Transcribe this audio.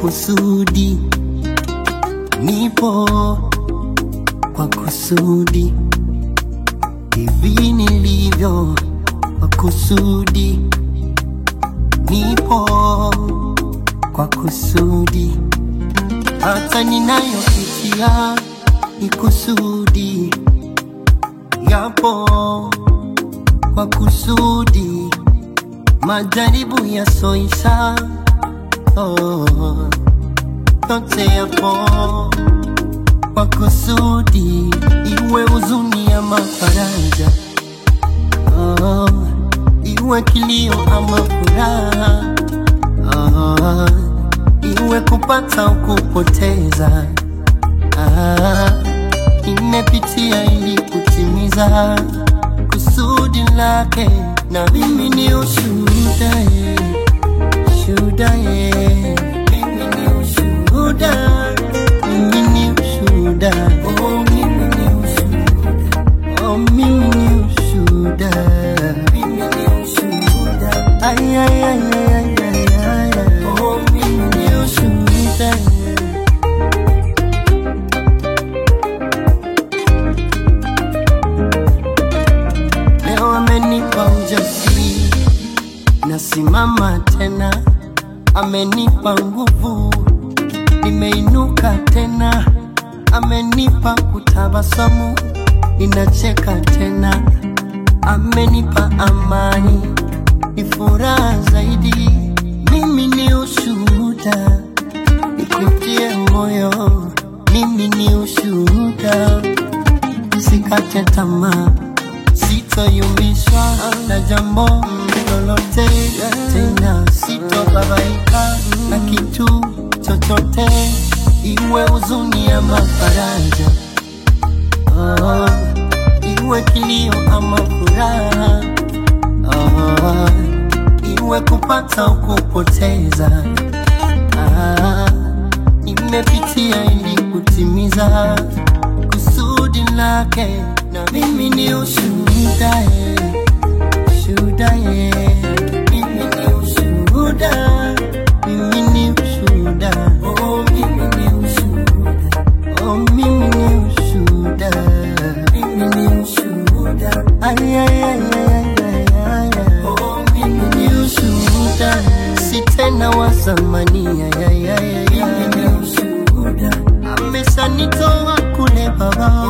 kusudi, nipo kwa kusudi, hivi nilivyo kwa kusudi, nipo kwa kusudi, hata ninayopitia ni kusudi, yapo kwa kusudi, majaribu yasoisha oh, yote yapo kwa kusudi, iwe huzuni ama faraja oh, iwe kilio ama furaha oh, iwe kupata au kupoteza ah, imepitia ili kutimiza kusudi lake, na mimi ni ushuhuda eh, shuhuda eh, mimi ni ushuhuda, mimi ni ushuhuda, oh mimi ni ushuhuda, oh mimi ni ushuhuda, mimi ni ushuhuda, ay ay ay ay ay ay ay, ay. oh mimi ni ushuhuda. Leo amenipa ujasiri, nasimama tena, amenipa nguvu, nimeinuka tena, amenipa kutabasamu, ninacheka tena, amenipa amani, ni furaha zaidi. Mimi ni ushuhuda, nikutie moyo, mimi ni ushuhuda, usikate tamaa sitoyumbishwa na jambo lolote tena, sitobabaika na kitu chochote, iwe huzuni ama faraja, oh, iwe kilio ama furaha, oh, iwe kupata au kupoteza, ah, imepitia ili kutimiza kusudi lake, na mimi ni ushuhuda eh, shuhuda eh, mimi ni ushuhuda, mimi ni ushuhuda, oh mimi ni ushuhuda, oh mimi ni ushuhuda, mimi ni ushuhuda, ay ay ay ay ay ay, ay. oh mimi ni ushuhuda, si tena wa zamani, ay ay ay ay, mimi ni ushuhuda, ameshanitoa kule baba